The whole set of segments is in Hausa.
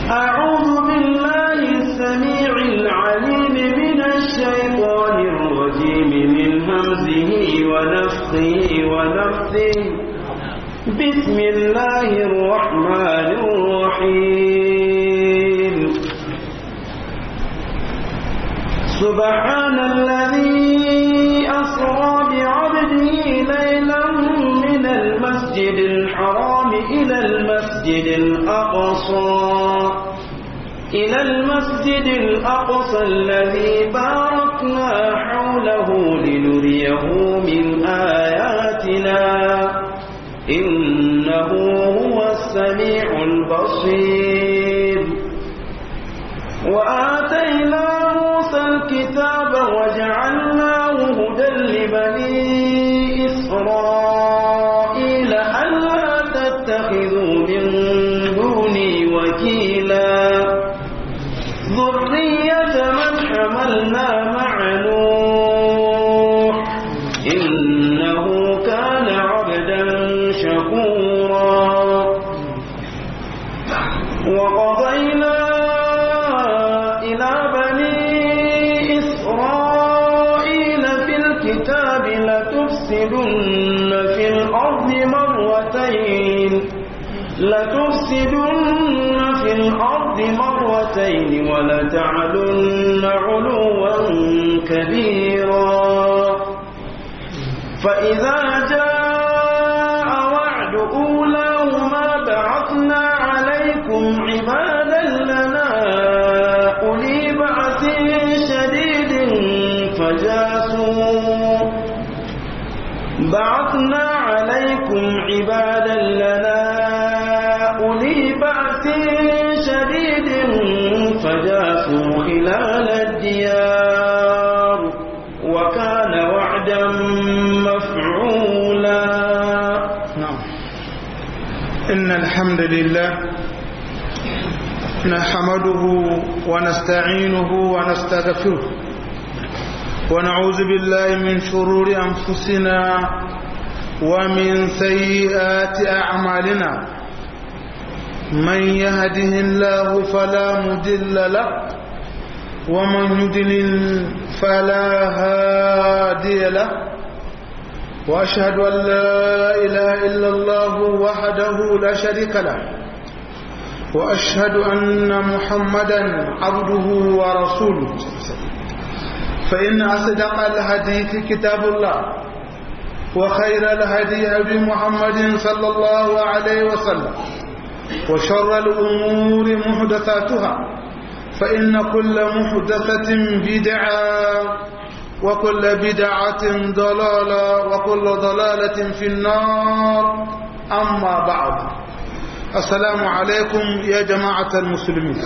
أعوذ بالله السميع العليم من الشيطان الرجيم من همزه ونفخه ونفثه بسم الله الرحمن الرحيم سبحان الذي أسرى بعبده ليلا من المسجد الحرام إلى المسجد الأقصى إلى المسجد الأقصى الذي باركنا حوله لنريه من آياتنا إنه هو السميع البصير وآتينا موسى الكتاب وجعلناه هدى لبني إسرائيل ألا تتخذوا من دوني وكيلا ذرية من حملنا مع نوح إنه كان عبدا شكورا وقضينا إلى بني إسرائيل في الكتاب لتفسدن في الأرض مرتين لتفسدن في الأرض مرتين ولتعلن علوا كبيرا فإذا جاء وعد أولاهما بعثنا عليكم عبادا لنا أولي بأس شديد فجاسوا بعثنا عليكم عبادا لنا أولي بأس شديد فجاسوا خلال الديار وكان وعدا مفعولا نعم إن الحمد لله نحمده ونستعينه ونستغفره ونعوذ بالله من شرور أنفسنا ومن سيئات أعمالنا من يهده الله فلا مدل له ومن يدلل فلا هادي له وأشهد أن لا إله إلا الله وحده لا شريك له وأشهد أن محمدا عبده ورسوله فإن أصدق الحديث كتاب الله وخير الهدي هدي محمد صلى الله عليه وسلم وشر الأمور محدثاتها فإن كل محدثة بدعة وكل بدعة ضلالة وكل ضلالة في النار أما بعد السلام عليكم يا جماعة المسلمين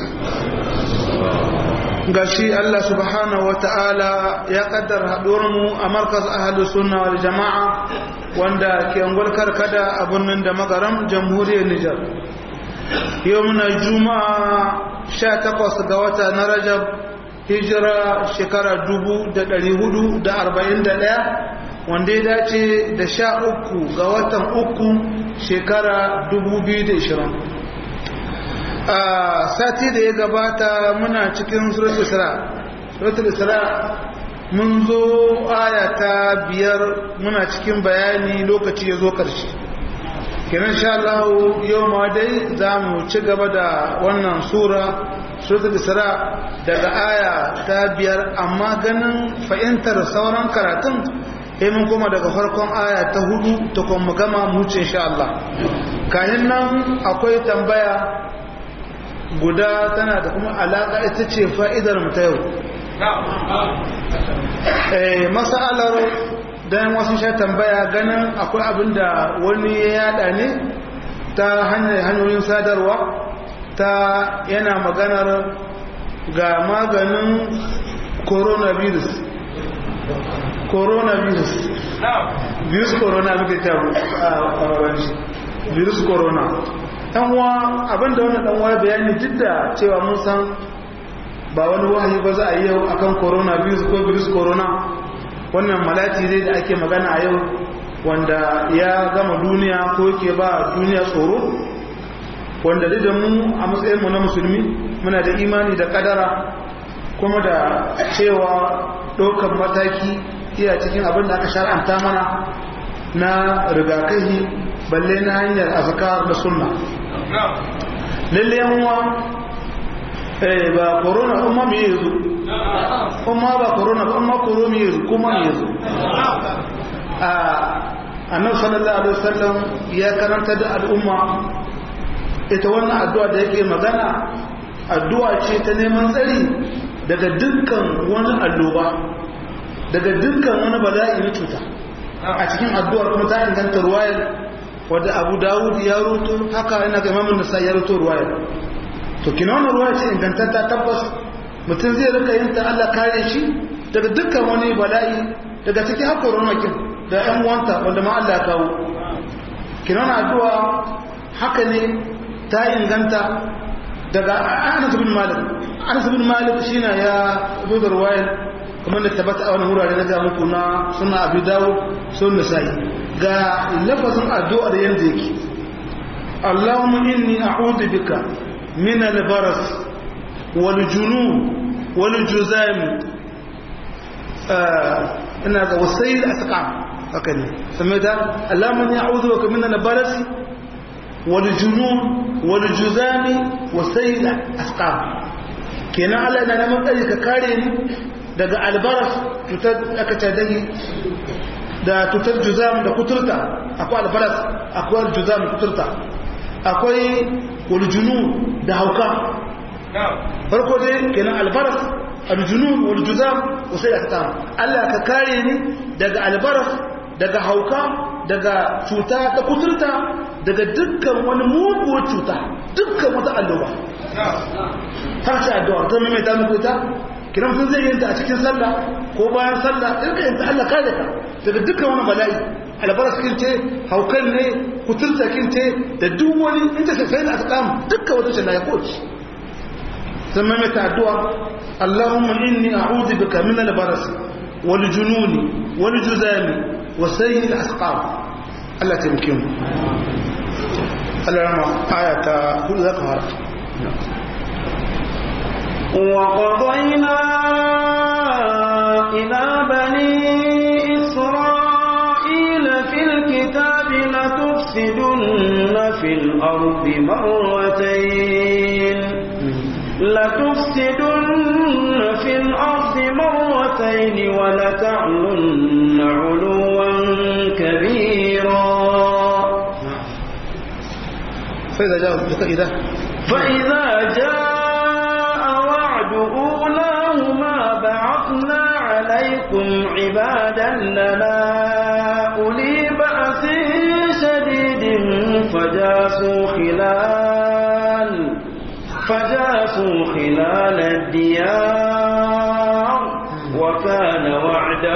gashi Allah subhanahu wa ta'ala ya kaddar haɗuwarmu a markas ahalus sunna wal jama'a wanda ke angol karkada a birnin da magaram jamhuriyar Nijar yau muna juma'a 18 ga wata na Rajab hijira shekara 1441 wanda ya dace da sha uku ga watan uku shekara 2020 a sati da ya gabata muna cikin suratul isra suratul isra mun zo aya ta biyar muna cikin bayani lokaci ya zo karshe kenan sha Allah yau ma dai za mu ci gaba da wannan sura suratul isra daga aya ta biyar amma ganin fahimtar sauran karatun sai mun koma daga farkon aya ta hudu ta kuma gama mu ce insha Allah kayan nan akwai tambaya guda tana da kuma alaƙa ita ce fa'idar mu ta yau masalar don wasu sha tambaya ganin akwai abin da wani ya yada ne ta hanyar hanyoyin sadarwa ta yana maganar ga maganin coronavirus coronavirus virus corona muke tabu a wani virus corona ɗanwa abinda wani ɗanwa bayani duk da cewa mun san ba wani wahayi ba za a yi yau akan coronavirus ko virus corona wannan malati dai da ake magana a yau wanda ya gama duniya ko yake ba duniya tsoro wanda da mu a matsayinmu na musulmi muna da imani da kadara kuma da cewa ɗaukar mataki iya cikin abin da aka shar'anta mana na rigakahi balle na hanyar azkar da sunna lalle yanwa eh ba corona umma me yazo umma ba corona ba umma corona me yazo kuma me yazo a annabi sallallahu alaihi wasallam ya karanta da al'umma ita wannan addu'a da yake magana addu'a ce ta neman tsari daga dukkan wani alloba daga dukkan wani bala'i na cuta a cikin addu'ar kuma ta inganta ruwayar wadda abu dawud ya ruto haka ina ga imamun nasa ya ruto ruwayar to kina wannan ruwaya ce ingantatta tabbas mutum zai rika yin ta Allah kare shi daga dukkan wani bala'i daga cikin haka romakin da yan wanta wanda ma Allah ya kawo kina wannan addu'a haka ne ta inganta daga Anas bin Malik Anas bin Malik shine ya zo da ruwayar kamar da tabbata a wani wurare na ga muku na suna Abu Dawud sun Nasa'i ga lafazin addu'ar yanda yake Allahumma inni a'udhu bika min al-baras wal junun wal juzam ina ga wasayil asqam haka ne sai da Allahumma inni a'udhu bika min al-baras wal junun wal juzam wasayil asqam kenan Allah yana neman tsari ka kare ni daga albaras cutar aka ce dani da tutar juzam da kuturta akwai albaras akwai juzam da kuturta akwai waljunu da hauka farko dai kenan albaras aljunun waljuzam wasai aka Allah ka kare ni daga albaras daga hauka daga cuta da kuturta daga dukkan wani muguwar cuta dukkan wata alloba har ta addu'a ta mai ta muku ta kiran sun zai yanta a cikin sallah ko bayan sallah irka yanta Allah kare ka daga dukkan wani bala'i albaras kin ce haukan ne kuturta kin ce da duk wani in ta sai na asqam dukkan wata shi na ya koci sun mai ta addu'a Allahumma inni a'udhu bika min al-baras wal jununi wal juzami wa sayyi al-asqam Allah ta muke mu Allah rama ayata hudu zaka fara وقضينا إلى بني إسرائيل في الكتاب لتفسدن في الأرض مرتين لتفسدن في الأرض مرتين ولتعلن علوا كبيرا فإذا جاء إذا فإذا جاء وعد أولاهما بعثنا عليكم عبادا لنا أولي بأس شديد فجاسوا خلال فجاسوا خلال الديار وكان وعدا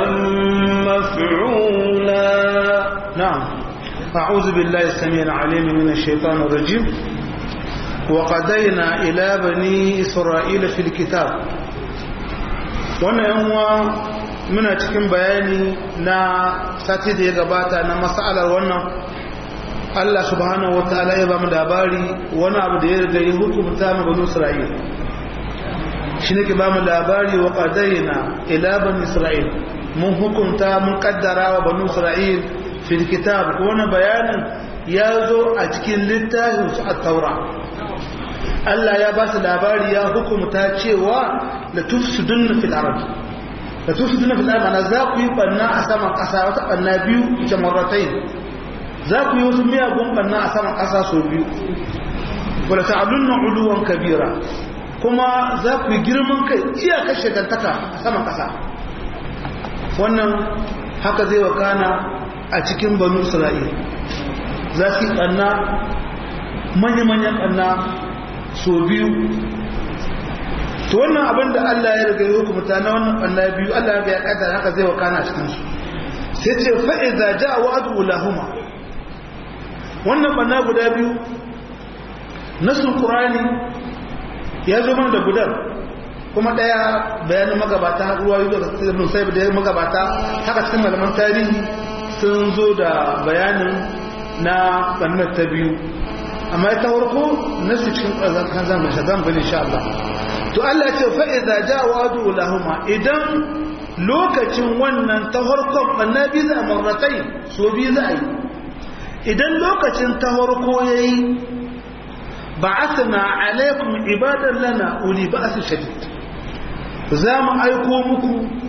مفعولا نعم أعوذ بالله السميع العليم من الشيطان الرجيم وقضينا إلى بني إسرائيل في الكتاب wannan yanwa muna cikin bayani na sati da ya gabata na matsalar wannan Allah subhanahu wa ta'ala ya ba mu labari wani abu da ya riga ya hukumta mu bani Isra'il shi ne ke ba mu labari wa qadayna ila bani Isra'il mun hukunta mun kaddara wa bani Isra'il fil kitab ko wani bayanin ya zo a cikin littafin su at-taura Allah ya ba su labari ya hukumta cewa la tufsidun fil ard la tufsidun fil ard ana za ku yi banna a saman kasa wata banna biyu jamaratain za ku yi wasu miyagun banna a saman kasa so biyu wala ta'alunna uluwan kabira kuma za ku yi girman kai iyakar shagantaka a saman kasa wannan haka zai wakana a cikin banu isra'il za su yi banna manya-manyan banna so biyu to wannan abin da Allah ya riga ya hukumta na wannan Allah biyu Allah ya kaddara haka zai wakana cikin su sai ce fa idza jaa wa'du lahuma wannan banna guda biyu nasul qur'ani ya zo mana da gudan kuma daya bayanin magabata ruwa yi da ibn sayyid da magabata haka cikin malaman tarihi sun zo da bayanin na bannar ta biyu amma ita farko nasu cikin kan zamu shagan bane insha Allah to Allah ya ce fa idza jaa wa'du lahumma idan lokacin wannan ta farkon annabi za marratai so bi za yi idan lokacin ta farko yayi ba'athna alaikum ibadan lana uli ba'as shadid za mu aiko muku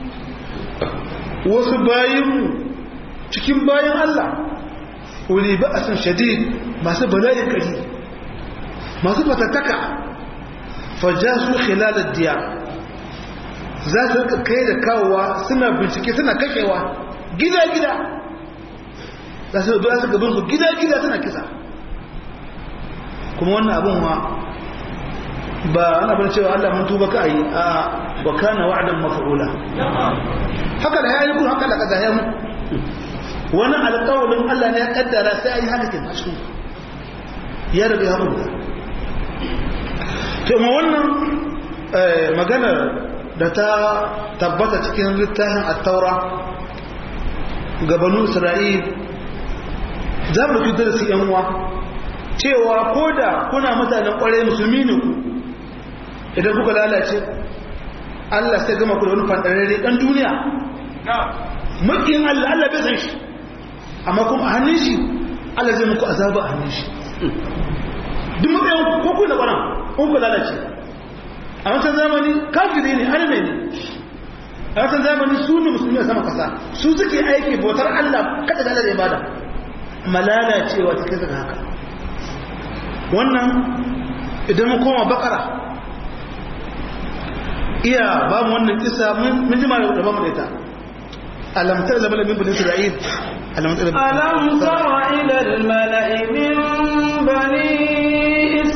wasu bayinmu cikin bayan Allah uli ba'asin shadid masu bala'in kari masu fatattaka fajasu khilalad diya za su rika kai da kawowa suna bincike suna kashewa gida-gida za su zuwa su gaban su gida-gida suna kisa kuma wannan abin ma ba ana bane cewa Allah mun tuba ka yi a wa kana wa'dan maf'ula haka da yayi kun haka da kaza ya mu wani alƙawarin Allah ne ya kaddara sai ayi haka kin su ya riga ya rubuta to ma wannan magana da ta tabbata cikin littafin at-taura ga banu Isra'il za mu fi darasi yan uwa cewa koda kuna mutanen kwarai musulmi ne ku idan kuka lalace Allah sai gama ku da wani fandarare dan duniya makiyin Allah Allah bai san shi amma kuma a hannun shi Allah zai muku azaba a hannun shi duk matsayin ko ku da bana kun ku lalace a wancan zamani kafiri ne arme ne a wancan zamani su ne musulmi a sama kasa su suke aiki bautar Allah kada da Allah da ibada malalacewa ta kai haka wannan idan mu koma bakara iya ba mu wannan kisa mun ji ma da ba mu da ita alam tara da malamin bani isra'il alam tara ألم تر إلى الملأ من بني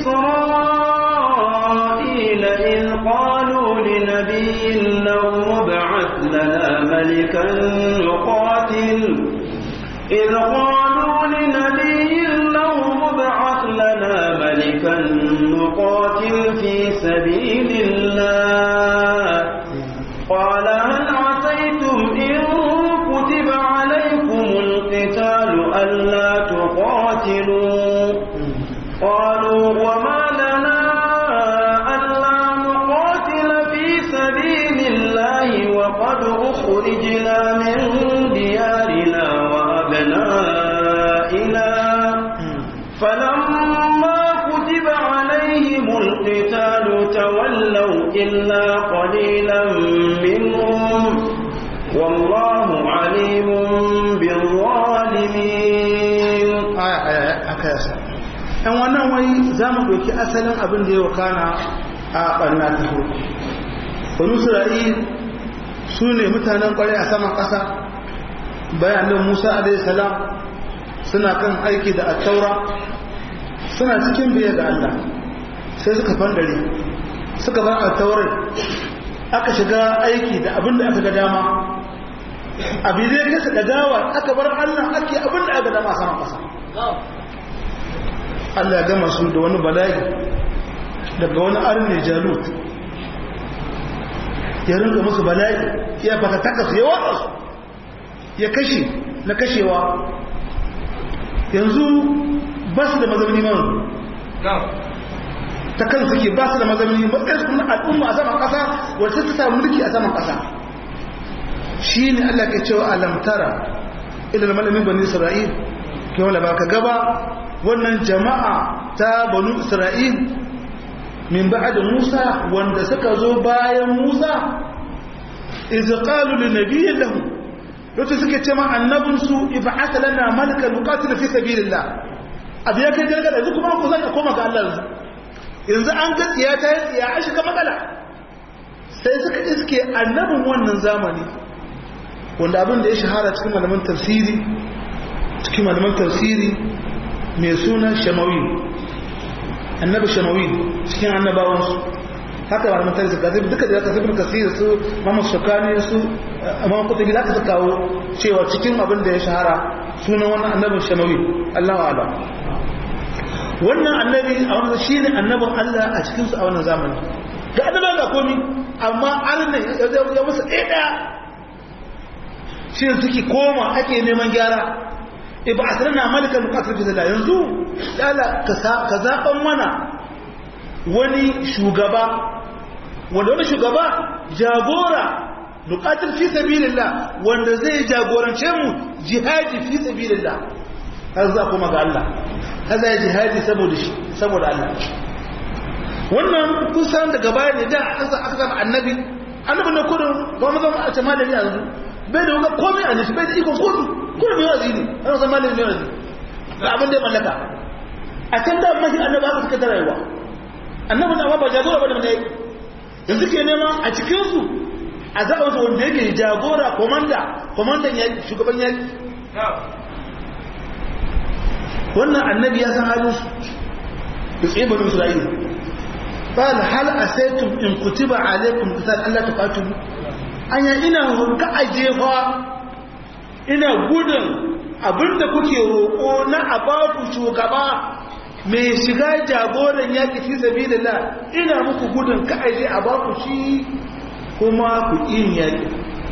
إسرائيل إذ قالوا لنبي له ابعث لنا ملكا نقاتل إذ قالوا لنبي له ابعث لنا ملكا نقاتل في سبيل الله قال هل عسيتم إن كتب عليكم القتال ألا تقاتلوا قالوا وما لنا ألا نقاتل في سبيل الله وقد أخرجنا من ديارنا وأبنائنا فلما كتب عليهم القتال تولوا إلا قليلا منهم والله عليم بالظالمين aya aya aka yasa ɗan wannan wai za mu ɗauki asalin abin da ya wakana a ɓarna ta farko banu isra'il su ne mutanen ƙwarai a saman ƙasa bayanin musa alaihi salam suna kan aiki da attaura suna cikin biye ga allah sai suka fandare suka bar attaurar aka shiga aiki da abin da aka ga dama abin da ya kasa da gawa aka bar allah ake abin da aka dama saman ƙasa Allah ya gama su da wani bala'i daga wani arne jalut ya rinka musu bala'i ya fata takas ya watsa su ya kashe na kashewa yanzu ba su da mazauni man ta kan suke ba su da mazauni matsayin kuma al'umma a saman ƙasa wacce ta samu mulki a saman ƙasa shi ne Allah ke cewa alamtara ilal malamin bani isra'il ke wala ba ka gaba wannan jama'a ta banu isra'il min ba'ad musa wanda suka zo bayan musa iz qalu li nabiyyin lahu wato suke ce ma annabin su ib'ath lana malaka nuqatil fi sabilillah abu ya kai gargada yanzu kuma ku zaka koma ga Allah yanzu yanzu an ga tsiya ta yi tsiya an shiga matsala sai suka iske annabin wannan zamani wanda abin da ya shahara cikin malaman tafsiri cikin malaman tafsiri mai suna shamawi annabi shamawi cikin annabawansu haka ba mun tarihi gazi duka da zaka sabin kasir su Muhammad Shukani su Imam Qutbi da aka kawo cewa cikin abin da ya shahara sunan wannan annabin shamawi Allahu a'lam wannan annabi a wannan shine annabin Allah a cikin su a wannan zamani ga annabawa ga komi amma Allah ya musu ɗaya shi ne suke koma ake neman gyara iba asrana malikan muqatil fi sabilillah yanzu dala ka zaban mana wani shugaba wanda wani shugaba jagora nuqatil fi sabilillah wanda zai jagorance mu jihadi fi sabilillah har za kuma ga Allah kaza ya jihadi saboda shi saboda Allah wannan kusan daga baya ne da aka aka zama annabi annabi ne kudu ba mu zama a ce malami a yanzu bai da wuga komai a nishi bai da ikon kudu kudu mai wazi ne ana zama malami mai wazi da abin da ya mallaka a can da mashi annabi aka suka tara yawa annabi na ba jagora ba da mai yanzu ke nema a cikinsu a zaɓar wanda yake jagora komanda komandan yaƙi shugaban yaƙi wannan annabi ya san halin su da tsaye bari isra'ila قال هل أسيتم إن كتب عليكم قتال ألا تقاتلوا أنا إنا هنك أجيفا إنا قدن abinda kuke roƙo na abaku shugaba mai shiga jagoran yaƙi fi sabilillah ina muku gudun ka aje a baku shi kuma ku yin yaƙi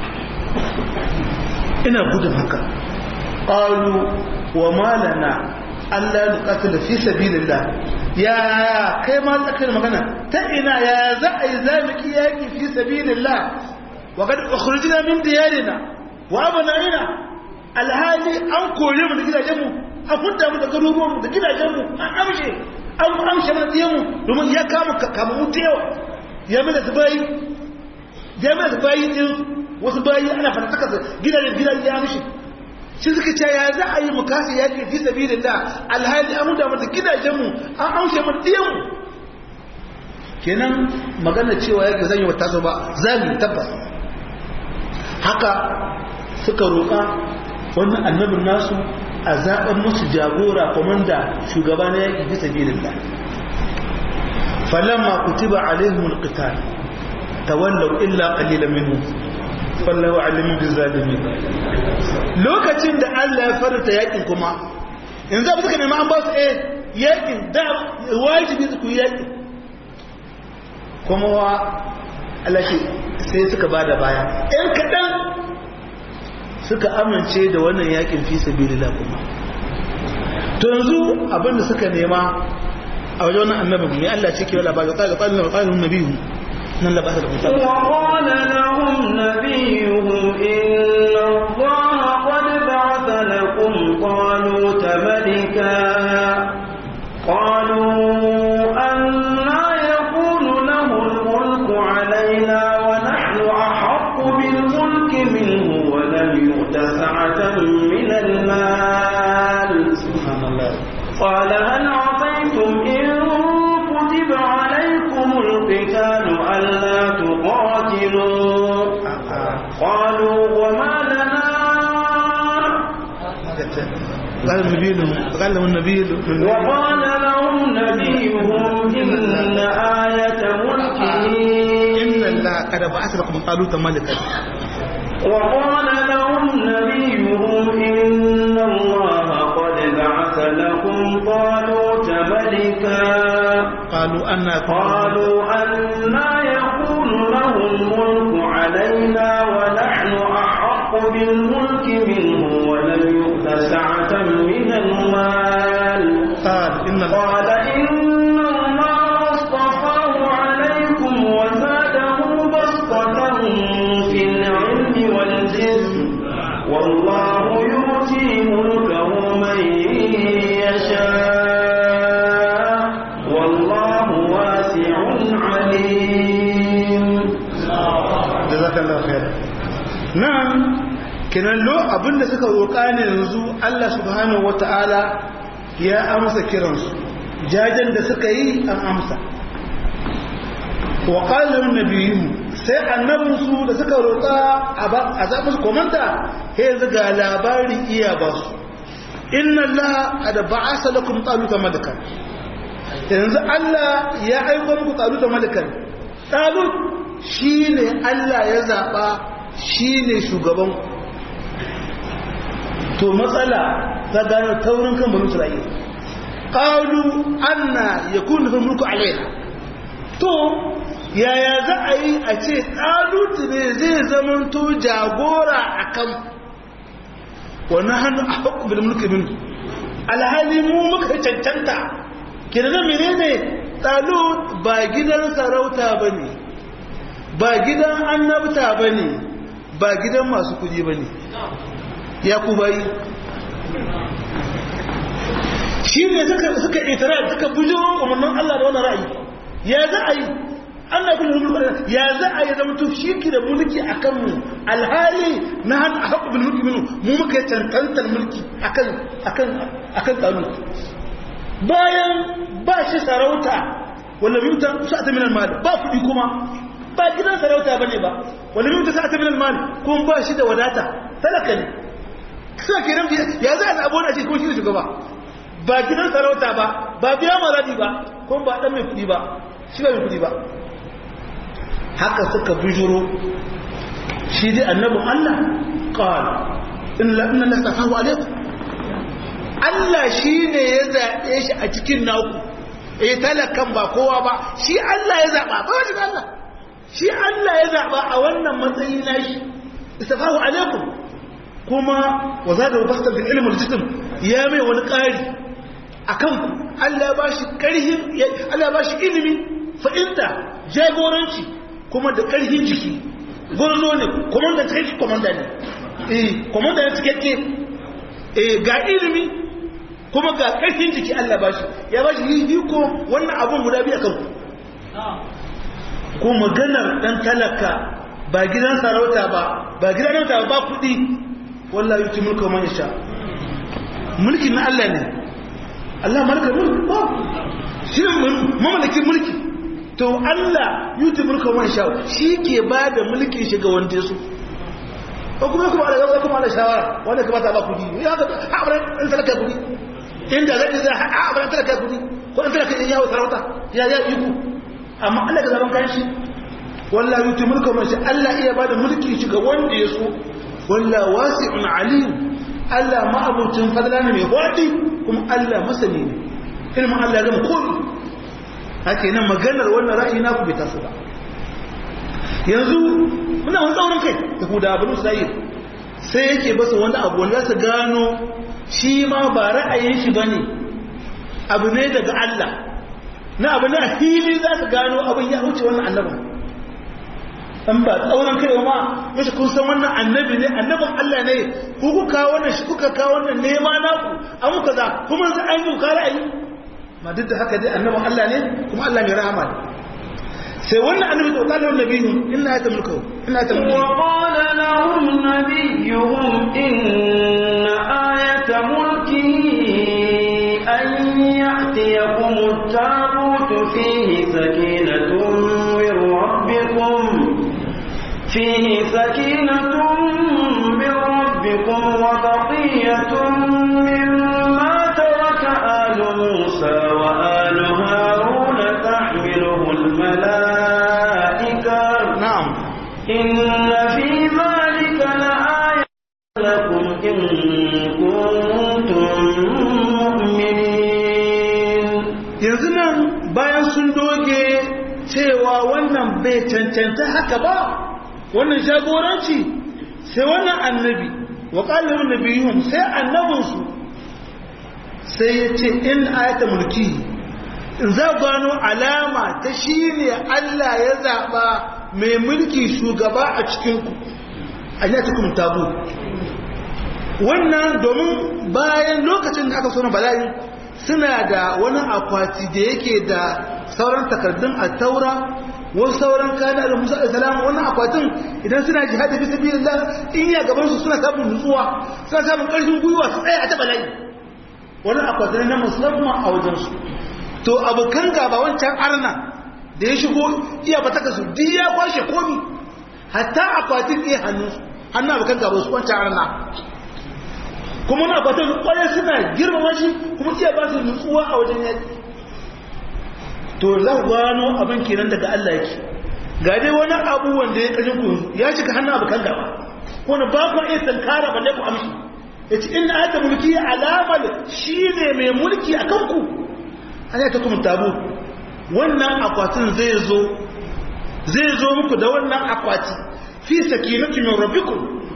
ina gudun haka qalu wa malana Allah nuqatil fi sabilillah ya kai ma tsakar magana ta ina ya za a yi zamiki yaki fi sabilillah wa kad ukhrijna min diyarina wa abnaina alhali an kore mu da gidajen mu an hudda mu da garuruwan mu da gidajen mu an amshe an amshe mu da mu domin ya kama kama mu da yawa ya mana da bayi ya mana da bayi din wasu bayi ana fata saka gidajen gidajen ya amshe shi suka ce ya za a yi mu kasa yaƙi fi sabilin da alhali an huda mata gidajenmu an amshe mu diyanmu kenan magana cewa yaƙi zan yi wa taso ba za mu tabbas haka suka roƙa wannan annabin nasu a zaɓen musu jagora komanda shugaba na yaƙi fi sabilin da falamma kutiba alaihimul qital tawallaw illa qalilan minhum wallahu alimin bizalimin lokacin da Allah ya farta yakin kuma yanzu abu suka nema an ba su eh yakin da wajibi su ku yakin kuma wa Allah sai suka bada baya ɗan kaɗan suka amince da wannan yakin fi sabilillah kuma to yanzu abinda suka nema a wajen wannan annabin ne Allah ce ke wala ba ga tsarin tsarin nabiyu nan da ba ta da mutum وقال لهم نبيهم إن الله قد بعث لكم طالوت ملكا قالوا أنا يكون له الملك علينا ونحن أحق بالملك منه ولم يؤت سعة من المال سبحان الله قال هل عصيتم إن كتب عليكم القتال ألا تقاتلوا قالوا وما لنا قال النبي قال لهم النبي وقال لهم نبيهم إن آية ملكه إن الله قد بعث لكم طالوت ملكا وقال لهم نبيهم إن الله قد بعث لكم طالوت ملكا قالوا أن قالوا أنا يكون له الملك علينا ونحن أحق بالملك منه ولم يؤت سعة من المال قال إن الله قال إن الله اصطفاه عليكم وزاده بسطة في العلم والجسم والله يؤتي ملكه من يشاء والله واسع عليم jazakallahu khairan nan kenan lo abinda suka roƙa ne yanzu Allah subhanahu wataala ya amsa kiransu jajen da suka yi an amsa wa qala nabiyyu sai annabinsu da suka roƙa a zaɓi su komanta sai yanzu ga labari iya ba su inna Allah qad ba'asa lakum taluta malakan yanzu Allah ya aiko muku taluta malakan talut shi ne Allah ya zaɓa shi ne shugaban to matsala ta gano taurin kan banu Isra'ila qalu anna yakunu fi mulku alaina to yaya za a yi a ce ɗalutu ne zai zamanto jagora a kan wa nahnu ahqqu bil mulki min alhali mu muka cancanta kirga menene talut ba gidan sarauta bane ba gidan annabta bane ba gidan masu kudi bane ya ku bayi shi ne suka itara suka bujiro umarnin Allah da wani ra'ayi ya za a yi Allah kuma mulki ya za a yi zama to shi ki da mulki a kanmu alhali na han a haƙu bin mulki minu mu muka cancantar mulki akan akan akan tsaro bayan ba shi sarauta wanda mutan sa'ata min al-mal ba kuɗi kuma ba gidan sarauta bane ba wanda mutan sa'ata min al-mal kuma ba shi da wadata talaka ne sai kenan ya za a abuwa ce kuma shi ne shugaba ba gidan sarauta ba ba biya maradi ba kuma ba dan mai kudi ba shi ba mai kudi ba haka suka bijiro shi dai annabin Allah qala inna inna lastafahu alaykum Allah shi ne ya zaɓe shi a cikin naku eh talakan ba kowa ba shi Allah ya zaɓa ba wani Allah shi Allah ya zaɓa a wannan matsayi na shi istafahu alaikum kuma wa zada bastan bil ilmi al-jism ya mai wani ƙari akan ku Allah ba shi ƙarhin Allah ba shi ilimi fa'inta jagoranci kuma da ƙarhin jiki gurzo ne komanda take komanda ne eh komanda ne cikakke eh ga ilimi kuma ga ƙarfin jiki Allah ba shi ya ba shi hiko wannan abun guda biyu akan ku ko maganar dan talaka ba gidan sarauta ba ba gidan sarauta ba kuɗi wallahi yuti mulka man yasha mulkin na Allah ne Allah malaka mulki ba shi ne mamalakin mulki to Allah yuti mulka man yasha shi ke ba da mulkin shi ga wanda su ko kuma kuma Allah kuma Allah shawara wanda ka bata ba kudi ya ga abran an talaka kudi inda zai za a abran talaka kudi ko an talaka yawo sarauta ya ya yi ku amma Allah ga zaman kanshi wallahi yuti mulka man yasha Allah iya ba da mulkin shi ga wanda ya so walla wasi'un alim Allah ma'abucin fadla ne mai wadi kuma Allah masani ne ilmin Allah gama komai haka nan maganar wannan ra'ayi na ku bai taso ba yanzu muna wani tsaurin kai da huda abin sai sai yake basa wani abu wanda su gano shi ma ba ra'ayin shi bane abu ne daga Allah na abu ne a fili za su gano abin ya wuce wannan annabin an ba tsauran kai ma yace kun san wannan annabi ne annabin Allah ne ku kuka wannan shi kuka kawo wannan nema naku an muka za kuma sai an yi ka ra'ayi ma duk da haka dai annabin Allah ne kuma Allah mai rahama ne sai wannan annabi da qala nabiyyu inna ayata mulku inna ayata mulku wa qala lahum nabiyyuhum inna ayata mulkihi an ya'tiyakum at-tabut fihi sakinatun min rabbikum fihi sakinatun min rabbikum wa baqiyatun mimma taraka alu musa wa alu harun tahmiluhu al-malaa'ika na'am inna fi dhalika la'ayatan lakum in kuntum mu'minin yanzu nan bayan sun doge cewa wannan bai cancanta haka ba wannan jagoranci sai wannan annabi wa qallu nabiyuhum sai annabinsu sai ya ce in ayata mulki in za gano alama ta shine Allah ya zaba mai mulki shugaba a cikin ku ayyatukum tabu wannan domin bayan lokacin da aka so na bala'i suna da wani akwati da yake da sauran takardun a taura wasu sauran kana da musa alisalam wannan akwatin idan suna jihadi fi sabilillah in ya gaban su suna samun nutsuwa suna samun ƙarfin gwiwa su tsaya a ta bala'i wannan akwatin na musamman a wajen su to abokan gaba wancan arna da ya shigo iya ba taka su duk ya kwashe komi hatta akwatin iya hannun su hannun abokan gaba su wancan arna kuma na fatan kwaye suna girmama shi kuma iya ba su nutsuwa a wajen yaki to za ku gano abin kenan daga Allah yake ga dai wani abu wanda ya kashin ku ya shiga hannun abu kan gaba wani ba ku iya tankara balle ku amshi ya ce ina ata mulki alamar shi ne mai mulki a kanku an yi ta kuma tabu wannan akwatin zai zo zai zo muku da wannan akwati fi sakinatu min rabbikum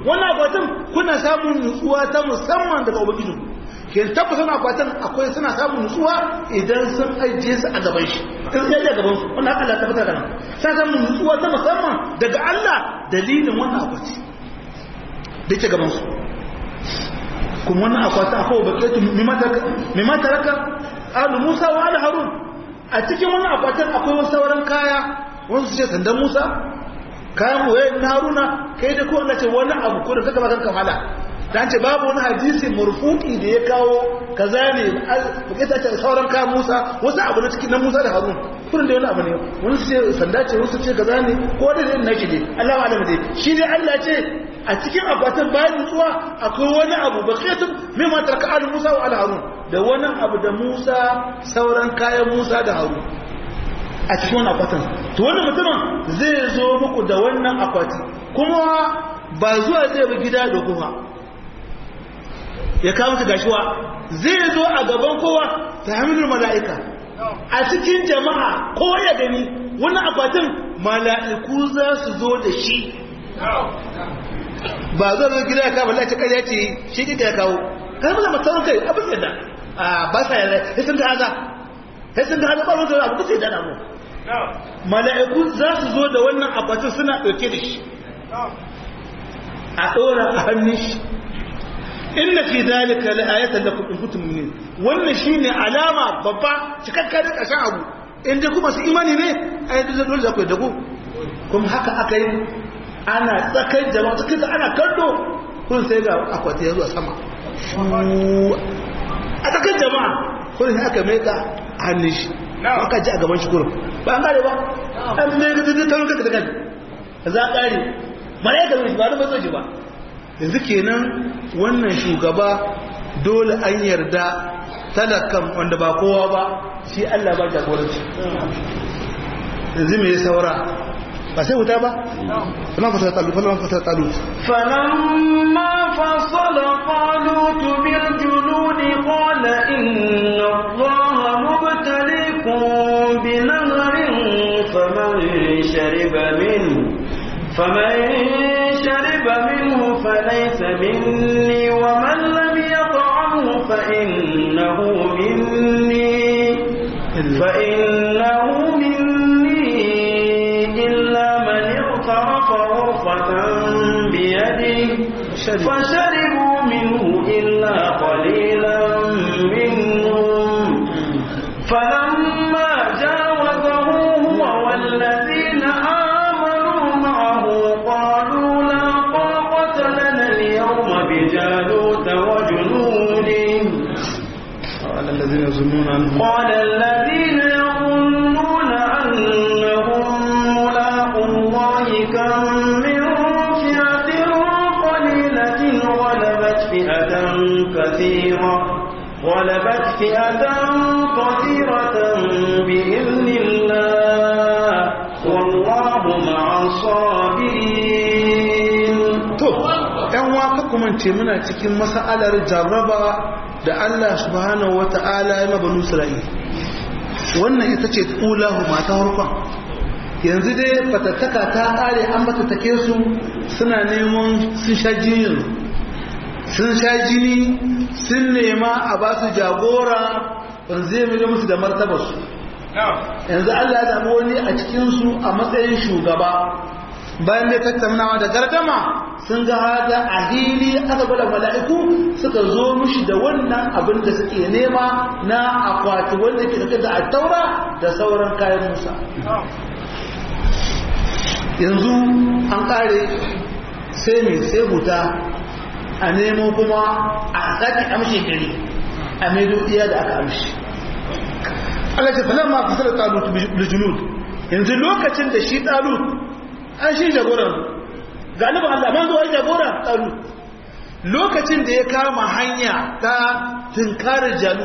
wannan akwatin kuna samun nutsuwa ta musamman daga ubangiji ke tabbas wannan akwatin akwai suna samun nutsuwa idan sun ajiye su a gaban shi in sai a gaban su wannan Allah ta fitar da nan sai samun nutsuwa ta musamman daga Allah dalilin wannan akwati da ke gaban su kuma wannan akwati akwai bakaitu mimma taraka alu Musa wa ala Harun a cikin wannan akwatin akwai wasu sauran kaya wasu su ce sandan Musa kayan boye na Haruna kai da kowanne ce wani abu ko da kaka ba kanka fada dan ce babu wani hadisi murfuki da ya kawo kaza ne bakita ce sauran kayan Musa wasu abu na cikin na Musa da Harun kurin da wani abu ne wani su ce sanda ce wasu ce kaza ne ko da ne nake ne Allah wa alama dai shi dai Allah ce a cikin akwatin bayan nutsuwa akwai wani abu bakitun mimma tarka al Musa wa al Harun da wani abu da Musa sauran kayan Musa da Harun a cikin wani akwatin to wannan mutumin zai zo muku da wannan akwati kuma ba zuwa zai bi gida da kuma ya kawo su gashiwa zai zo a gaban kowa ta hamilin mala'ika a cikin jama'a kowa ya gani wannan akwatin mala'iku za su zo da shi ba zo zo gida ya kawo Allah ce kai ya ce shi kika ya kawo kai mala mutum kai abin yadda a ba sa yarda sai sun ga haza sai sun ga haza ba wanda abu kusa da mu mala'iku za su zo da wannan akwatin suna dauke da shi a dora a hannun shi inna fi zalika la'ayatan lakum in kuntum mu'minin wannan shine alama babba cikakka da kashin abu in dai kuma su imani ne ai da dole za ku dago kuma haka aka yi ana tsakar jama'a cikin da ana kallo kun sai ga akwati ya zuwa sama a tsakar jama'a kun sai aka mai ka hannun shi aka ji a gaban shi kurum ba an kare ba an mai ga duk tarin kaka da kan za a kare malaikar shi ba da ba zai ba yanzu kenan wannan shugaba dole an yarda talakan wanda ba kowa ba shi Allah ba jagoranci yanzu me saura ba sai wuta ba فلما فصل طالوت فلما فصل طالوت فلما فصل طالوت بالجنود قال إن الله مبتليكم بنهر فمن شرب منه فمن شرب منه فليس مني ومن لم يطعمه فإنه مني فإنه مني إلا من اغترف غرفة بيده فشربوا منه إلا قليلا منهم فلما جاوزه هو والذين آمنوا معه قالوا لا طاقة لنا اليوم بجالوت وجنوده قال الذين يظنون أنهم قال الذين يظنون أنهم ملاقوا الله كم من فئة قليلة غلبت فئة كثيرة غلبت فئة كثيرة بإذن الله والله مع الصابرين to ‘yan waka kuma ce muna cikin masa'alar jarraba da Allah subhanahu wa ta'ala ya mabanu Isra'il wannan ita ce ƙulahu mata harkon yanzu dai fatattaka ta ƙare an batattake su suna neman sun sha jini sun sha jini sun nema a ba su jagora wanda zai mai musu da martabarsu yanzu Allah ya zaɓi wani a cikinsu a matsayin shugaba bayan da tattaunawa da gardama sun ga hada a hili aka gwada mala'iku suka zo mushi da wannan abin da suke nema na akwati wanda ke dauke da attaura da sauran kayan musa yanzu an kare sai mai sai huta a nemo kuma a sake amshe gari a maido iya da aka amshi Allah ce falamma fasala talut bil junud yanzu lokacin da shi talut an shi jagoran galibin Allah man zuwa jagora talut lokacin da ya kama hanya ta tunkarar jalu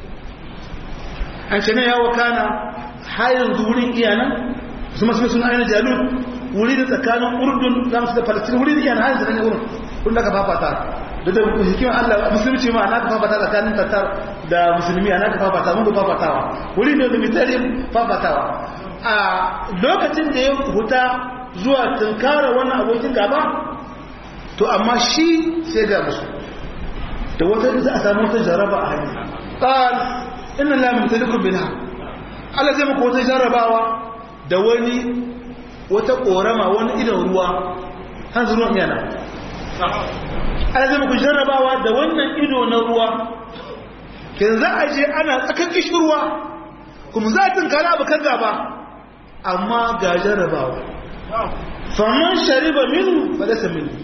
an ce ne ya wakana har yanzu wurin iyanan su masu sun ainihin jalu wuri da tsakanin urdun za su da falastin wuri da iyanan har yanzu ne wurin kun da ka fafata da da hikimar Allah musulunci ma ana ka fafata tsakanin tattar da musulmi ana ka fafata mun ka fafatawa wuri ne da mitarin fafatawa a lokacin da ya huta zuwa tunkara wannan abokin gaba to amma shi sai ga musu da wata za a samu wata jaraba a hanyar ƙal ina lamin ta dukkan bilha Allah zai muku wata jarabawa da wani wata ƙorama wani idan ruwa hanzu ruwan yana Allah zai muku jarabawa da wannan ido na ruwa kin za a je ana tsakan kishirwa kuma za a tunkara abu kan gaba amma ga jarabawa faman shariba minu fa laysa minni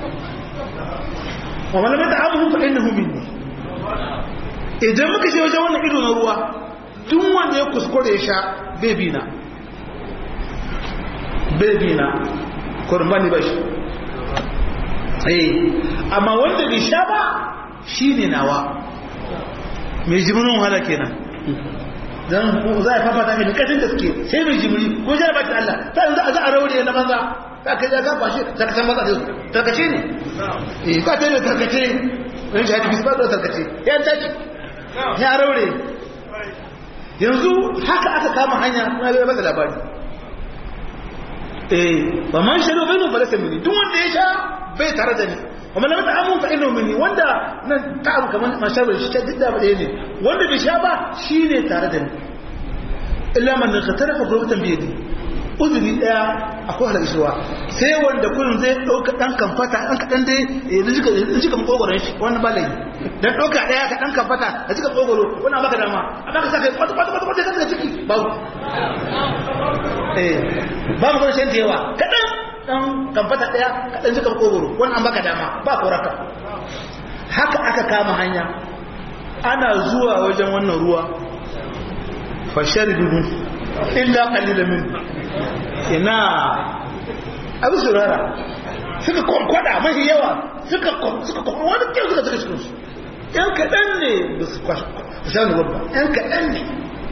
wa man lam yata'amhu fa innahu minni idan muka je wajen wannan ido na ruwa duk wanda ya kuskure ya sha bebi na bebi na kurbani ba shi eh amma wanda bai sha ba shine nawa mai jimirin wahala kenan dan za a fafata mai kashin gaske sai mai jimiri ko jira ba ta Allah ta yanzu za a raure na banza ka kai ya gafa shi tarkacen maza da su tarkace ne eh ka ta ne tarkace wani shi hadisi ba da tarkace ya taki ya raure yanzu haka aka kama hanya na bai masa labari eh ba man shaɗo bai nun falasa mini duk wanda ya sha bai tare da ni amma na mata amun fa'in mini wanda nan ta abu kamar masharar shi ta duk da ɗaya ne wanda bai sha ba shi ne tare da ni illa man ka tarafa gurbatan biyadi uzuri daya akwai halar ishirwa sai wanda kullum zai ɗauka ɗan kamfata ɗan kaɗan dai ya jika makogoron shi wannan ba laifi dan ɗauka ɗaya ka ɗan kamfata ka jika makogoro wannan baka dama a baka sa kai kwata kwata kwata kwata kwata ciki babu eh ba mu gwada shan da yawa kaɗan ɗan kamfata ɗaya ka ɗan jika makogoro wannan baka dama ba koraka haka aka kama hanya ana zuwa wajen wannan ruwa fasharidu illa qalilan min ina abu surara suka kwankwada mafi yawa suka suka wani kyau suka suka cikin su yan kaɗan ne ba su sha nuwar ba yan kaɗan ne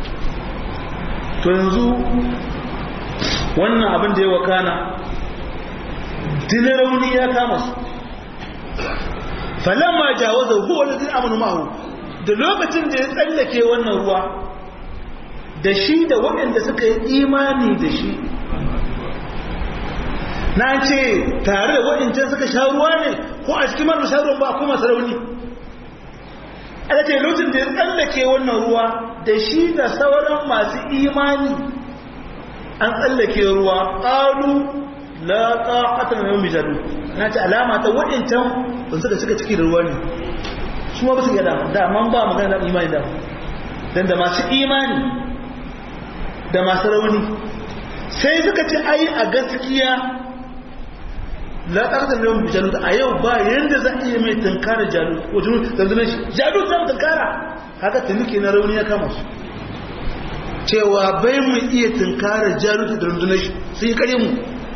to yanzu wannan abin da ya wakana dinin rauni ya kama su falamma jawaza huwa da zai amanu mahu da lokacin da ya tsallake wannan ruwa da shi da waɗanda suka yi imani da shi na ce tare da waɗancan suka sha ruwa ne ko a cikin mara sha ruwan ba kuma sarauni aka ce lokacin da ya tsallake wannan ruwa da shi da sauran masu imani an tsallake ruwa ƙalu la ƙaƙatar mai mijadu na ce alama ta waɗancan ban suka cika ciki da ruwa ne su ma ba su gada da man ba magana da imani da don da masu imani da masu rauni sai suka ce ai a gaskiya la ƙarƙar yawan bi jalut a yau ba yadda za a iya mai tunkara jalut wajen zanzunan shi jalut zan tunkara haka tunike na rauni ya kama su cewa bai mu iya tunkara jalut da rundunar shi sun yi kare mu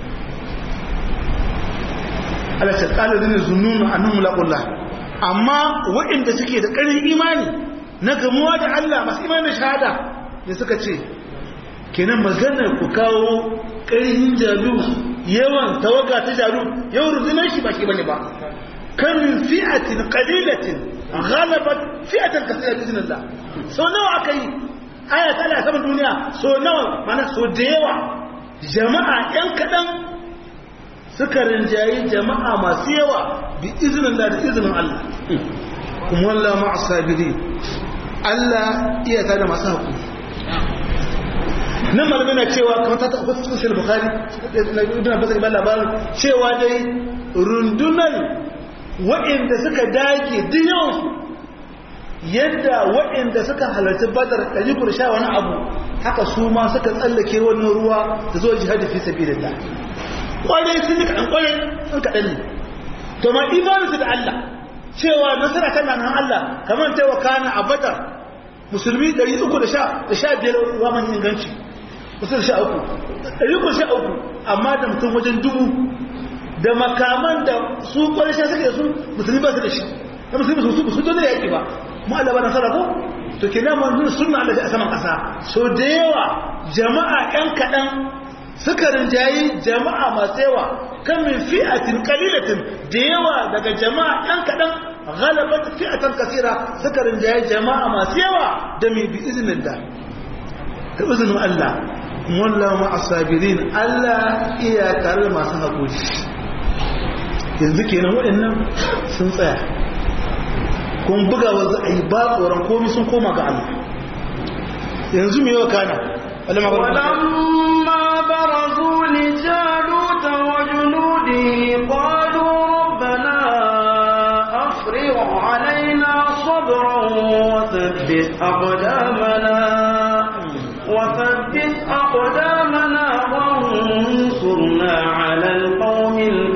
ala ta ƙala zane zununu a nan mulaƙulla amma waɗanda suke da ƙarin imani na gamuwa da Allah masu imanin shahada da suka ce kenan maganar ku kawo ƙarhin jalu yawan tawaga ta jalu yau rundunar shi ba shi bane ba kan min fi'atin qalilatin ghalabat fi'atan kaseera bi idnillah so nawa aka yi aya ta Allah saman duniya so nawa mana so da yawa jama'a yan kadan suka rinjayi jama'a masu yawa bi idnillah da izinin Allah kuma wallahi ma'a sabiri Allah iya ta da masu hakuri nan malamai na cewa kamar ta taɓa cikin sai bukari na ibn abbas ibn labarin cewa dai rundunar waɗanda suka dage duk yawan yadda waɗanda suka halarci badar ɗari kur sha wani abu haka su ma suka tsallake wannan ruwa da zuwa jihadi fi sabilillah kwarai sun yi kaɗan kwarai sun kaɗan ne to ma imaninsu da Allah cewa nasara tana nan Allah kamar ta wakana a badar musulmi 315 ruwa man inganci musul sha uku ɗari ku sha uku amma da mutum wajen dubu da makaman da su ƙwarisha suke da su musulmi ba su da shi da musulmi su su don da yaƙi ba mu Allah ba na sarrafo to ke nan manzun sunna Allah a saman ƙasa so da yawa jama'a ƴan kaɗan suka rinjayi jama'a masu yawa kan min fi'atin qalilatin da yawa daga jama'a ƴan kaɗan ghalabat fi'atan kasira suka rinjayi jama'a masu yawa da mai bi iznillah da izinin Allah wallahu ma asabirin Allah iya tare masu haƙuri yanzu kenan waɗannan sun tsaya kun buga wa za a yi ba tsoron komi sun koma ga Allah yanzu mai yau kana ولما برزوا لجالوت وجنوده قالوا ربنا أفرغ علينا صبرا وثبت أقدامنا وثبت أقدامنا وانصرنا على القوم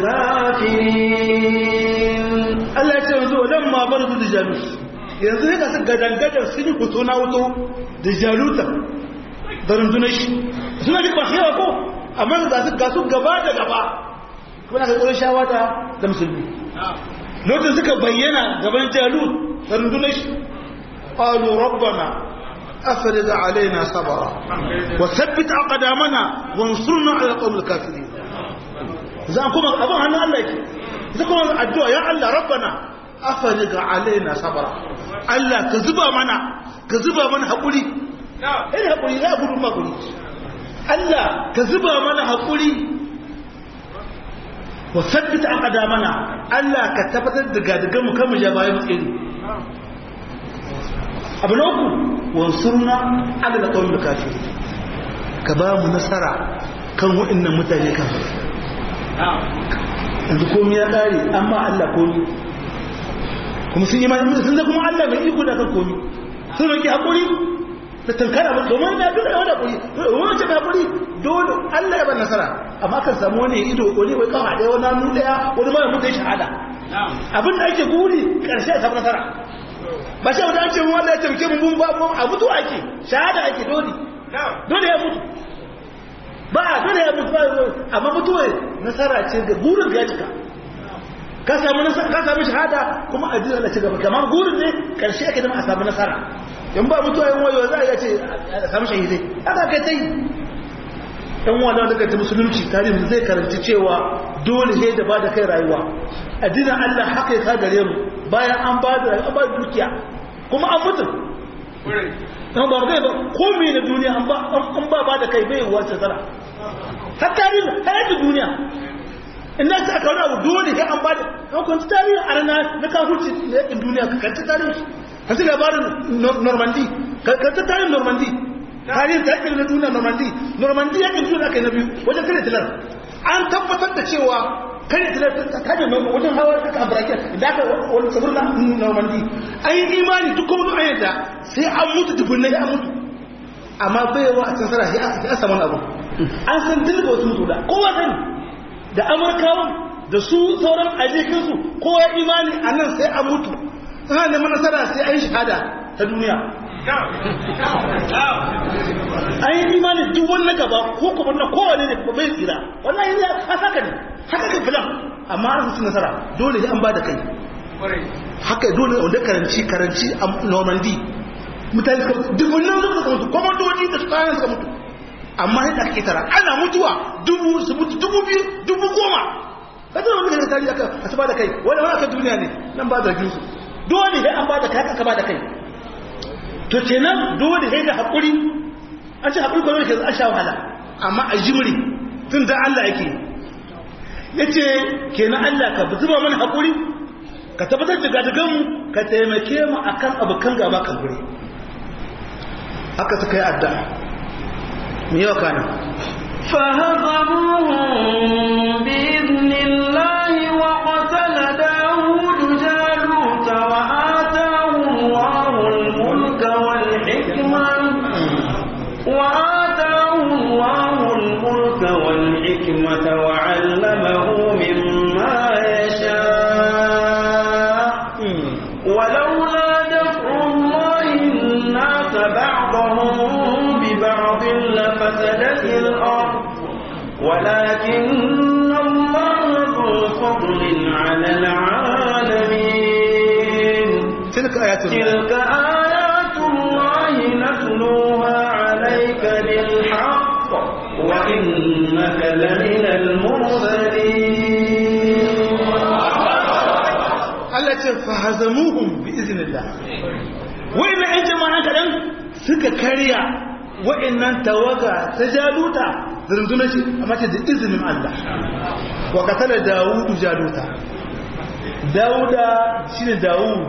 الكافرين Allah ya ce yanzu wadan ma bar da jalut yanzu ne ka su gadangadar sun yi fito na wuto da jaluta da rundunar shi suna ji masu yawa ko amma ga su ga su gaba da gaba kuma na kakwarin shawata da musulmi lokacin suka bayyana gaban jalut da rundunar shi qalu rabbana afrigh alaina sabara wa thabbit aqdamana wansurna ala alqawmil kafirin za kuma abin hannun Allah yake zama addu'a ya Allah rabbana afariga alaina sabara Allah ka zuba mana ka zuba mana haƙuri ina haƙuri za a gudun haƙuri Allah ka zuba mana haƙuri wa sabbita an ƙada mana Allah ka tabbatar da gadigan mu kan mu ja bayan tsiri abu na uku wansurna ala da kawai da kafiri ka ba mu nasara kan waɗannan mutane kafin yanzu komi ya ƙare an ba Allah komi kuma sun yi ma sun zai kuma Allah mai iko da kan komi sun roƙi haƙuri da tankara ba domin ya dole wani haƙuri wani ce haƙuri dole Allah ya ba nasara amma kan samu wani ido wani wai kafa ɗaya wani hannu ɗaya wani mara mutu ya shahada abin da ake guri ƙarshe ya samu nasara ba shi wanda an ce wanda ya taimake mu ba a mutu ake shahada ake dole dole ya mutu ba dole ya mutu ba amma mutuwa nasara ce ga burin ga ya cika ka samu nasara ka samu shahada kuma addini Allah ci gaba kamar burin ne karshe ake zama a samu nasara in ba mutuwa yin wayo za a iya ce a samu shahidai haka kai ta yi ɗan wanda daga ta musulunci tarihi zai karanci cewa dole sai da ba da kai rayuwa addinin Allah haka ya ka gare mu bayan an ba da an ba da dukiya kuma an mutu an ba kai ba komai na duniya an ba an ba ba da kai bai wace tsara har tarihi har yadda duniya in na aka wani abu dole sai an ba da an kwanci tarihi a rana na kafurci da yakin duniya ka kanci tarihi ka ci labarin normandi ka kanci tarihin normandi tarihin ta yakin na duniya normandi normandi yakin duniya kai na biyu wajen kare tilar an tabbatar da cewa kare tilar ta kaje wajen hawa ta ka abraken da aka wani sabur na normandi an yi imani duk kuma an yadda sai an mutu dubunnai an mutu amma baiwa a can sarari a saman abu an san dilga wasu mutu da kowa sani da amurkawan da su sauran ajikinsu kowa imani a nan sai an mutu ana neman nasara sai an shahada ta duniya an yi imani duk wani gaba ko kuma na kowane ne ba bai tsira wallahi ne a saka ne haka ka filan amma an su nasara dole ne an ba da kai haka dole wanda karanci karanci a normandy mutane suka mutu duk wannan suka mutu kwamandoji da su kayan suka mutu amma yadda ake tara ana mutuwa dubu su mutu dubu biyu dubu goma ka zama wani daga tarihi aka a ba da kai wani wani aka duniya ne nan ba zargin su dole sai an ba da kai aka ba da kai to kenan dole sai da haƙuri an ce haƙuri kwanar ke an sha wahala amma a jimri tun da Allah yake ya ce kenan Allah ka zuba mana haƙuri ka tabbatar da gadaganmu ka taimake mu akan abokan gaba kan guri haka suka yi addu'a me yau kana فهزموهم بإذن الله وقتل داود جالوت وآتاه الله الملك والحكمة وآتاه الله الملك والحكمة وعلمه مما يشاء ولولا دفع الله الناس بعضهم ببعض لفسدت الأرض ولكن الله ذو فضل على العالمين تلك آيات الله تلك آيات الله نتلوها عليك بالحق وإنك لمن المرسلين Allah ce fahazamuhum bi iznillah wa'annan ƴan jama'a kadan suka karya wa'annan tawaga ta jaluta da rundunar shi amma ce da izinin Allah wa qatala dawudu jaluta dauda shine dawud